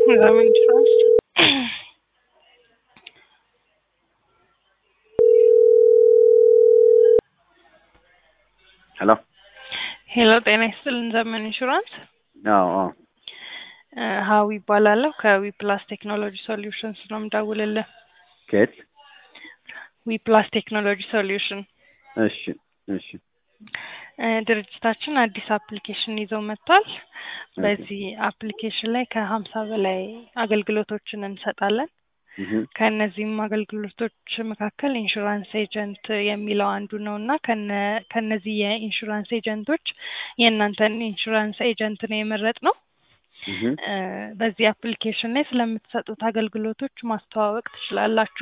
Examen insurance. ሄሎ ሄሎ ጤና ይስጥልን ዘመን ኢንሹራንስ አዎ አዎ እ ሀዊ ይባላለሁ ከዊ ፕላስ ቴክኖሎጂ ሶሉሽንስ ነው የምደውልልህ ከየት ዊ ፕላስ ቴክኖሎጂ ሶሉሽን እሺ እሺ እ ድርጅታችን አዲስ አፕሊኬሽን ይዘው መጥቷል በዚህ አፕሊኬሽን ላይ ከሀምሳ በላይ አገልግሎቶችን እንሰጣለን እህ ከእነዚህም አገልግሎቶች መካከል ኢንሹራንስ ኤጀንት የሚለው አንዱ ነው እና ከነ ከነዚህ የኢንሹራንስ ኤጀንቶች የእናንተን ኢንሹራንስ ኤጀንት ነው የመረጥነው እህ እ በዚህ አፕሊኬሽን ላይ ስለምትሰጡት አገልግሎቶች ማስተዋወቅ ትችላላችሁ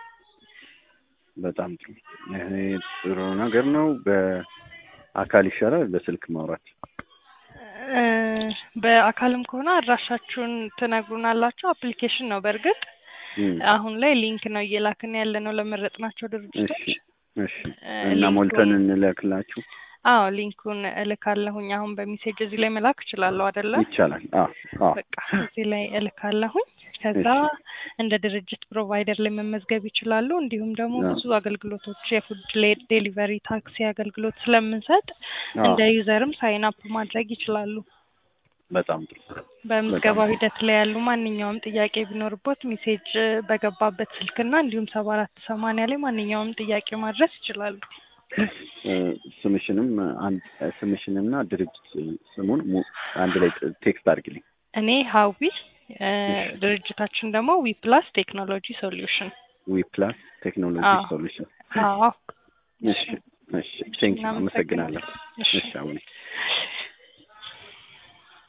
በጣም ጥሩ ይሄ ጥሩ ነገር ነው በአካል ይሻላል በስልክ ማውራት እ በአካልም ከሆነ አድራሻችሁን ትነግሩናላችሁ አፕሊኬሽን ነው በእርግጥ እም አሁን ላይ ሊንክ ነው እየላክን ያለ ነው ለመረጥናቸው ድርጅቶች እሺ እሺ እ እና ሊንኩን- ሞልተን እንላክላችሁ አዎ ሊንኩን እልካለሁኝ አሁን በሜሴጅ እዚህ ላይ መላክ እችላለሁ አይደለ ይቻላል አዎ አዎ በቃ እዚህ ላይ እልካለሁኝ ከዛ እንደ ድርጅት ፕሮቫይደር ላይ መመዝገብ ይችላሉ እንዲሁም ደግሞ አዎ። ብዙ አገልግሎቶች የፉድ ዴሊቨሪ ታክሲ አገልግሎት ስለምንሰጥ አዎ እንደ ዩዘርም ሳይን አፕ ማድረግ ይችላሉ በጣም ጥሩ በምዝገባ በጣም ሂደት ላይ ያሉ ማንኛውም ጥያቄ ቢኖርቦት ሜሴጅ በገባበት ስልክና እንዲሁም ሰባ አራት ሰማንያ ላይ ማንኛውም ጥያቄ ማድረስ ይችላሉ እ ስምሽንም አንድ ስምሽንና ድርጅት ስሙን ሙ- አንድ ላይ ቴክስት አድርግልኝ እኔ ሀዊ እ ድርጅታችን ደግሞ ዊ ፕላስ ቴክኖሎጂ ሶሉሽን ዊ ፕላስ ቴክኖሎጂ አዎ። ሶሉሽን አዎ እሺ እሺ ቴንክ ዩ አመሰግናለሁ እሺ እሺ አሁን